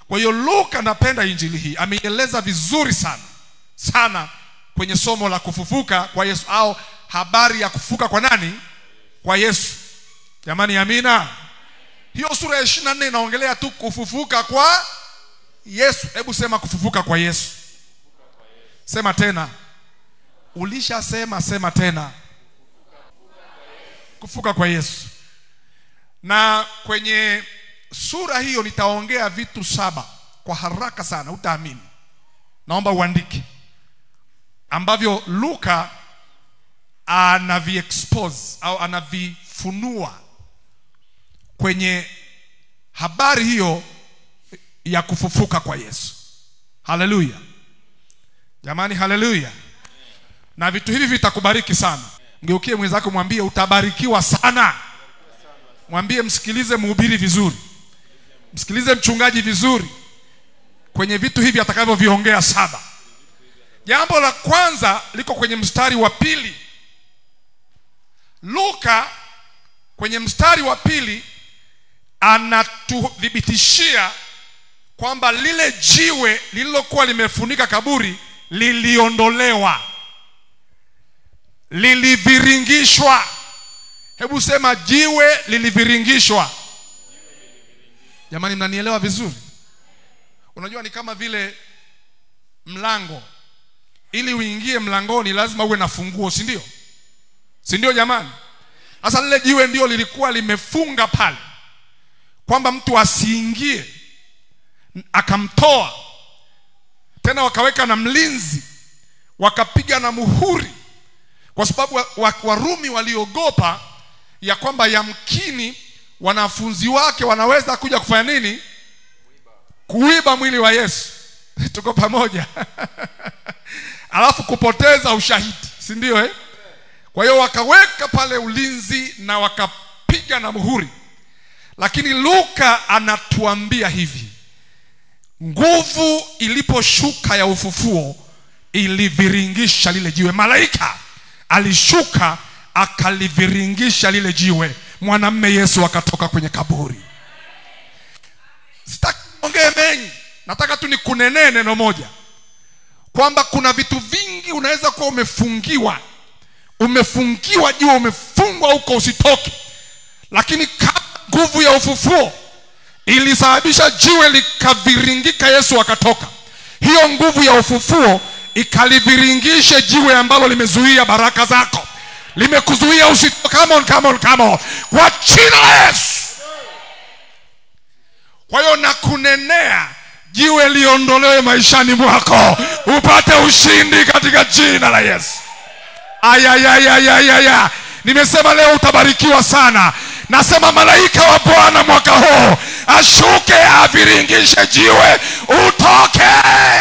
kwa hiyo luka anapenda injili hii ameieleza vizuri sana sana kwenye somo la kufufuka kwa yesu au habari ya kufufuka kwa nani kwa yesu jamani amina hiyo sura ya ishiri na nne inaongelea tu kufufuka kwa yesu hebu sema kufufuka kwa yesu sema tena ulishasema sema tena kufufuka kwa yesu na kwenye sura hiyo nitaongea vitu saba kwa haraka sana utaamini naomba uandike ambavyo luka anaviexpose au anavifunua kwenye habari hiyo ya kufufuka kwa yesu haleluya jamani haleluya na vitu hivi vitakubariki sana mgeukie mwenzako mwambie utabarikiwa sana mwambie msikilize mhubiri vizuri msikilize mchungaji vizuri kwenye vitu hivi atakavyoviongea saba jambo la kwanza liko kwenye mstari wa pili luka kwenye mstari wa pili anatuthibitishia kwamba lile jiwe lililokuwa limefunika kaburi liliondolewa liliviringishwa hebu sema jiwe liliviringishwa jamani mnanielewa vizuri unajua ni kama vile mlango ili uingie mlangoni lazima uwe na funguo si ndio si ndio jamani sasa lile jiwe ndio lilikuwa limefunga pale kwamba mtu asiingie akamtoa tena wakaweka na mlinzi wakapiga na muhuri kwa sababu wa- wa- warumi waliogopa ya kwamba yamkini wanafunzi wake wanaweza kuja kufanya nini kuiba mwili wa yesu tuko pamoja alafu kupoteza ushahidi si ndio eh? kwa hiyo wakaweka pale ulinzi na wakapiga na muhuri lakini luka anatuambia hivi nguvu iliposhuka ya ufufuo iliviringisha lile jiwe malaika alishuka akaliviringisha lile jiwe mwanamme yesu akatoka kwenye kaburi sitaki ongee mengi nataka tu nikunenee neno moja kwamba kuna vitu vingi unaweza kuwa umefungiwa umefungiwa jua umefungwa huko usitoke lakini kama nguvu ya ufufuo ilisababisha jiwe likaviringika yesu akatoka hiyo nguvu ya ufufuo ikaliviringishe jiwe ambalo limezuia baraka zako limekuzuia usitoke come on, come on, come on. kwa jina la yesu kwa hiyo nakunenea jiwe liondolewe maishani mwako upate ushindi katika jina la yesu ayayayayayaya nimesema leo utabarikiwa sana nasema malaika wa bwana mwaka huu ashuke aviringishe jiwe utoke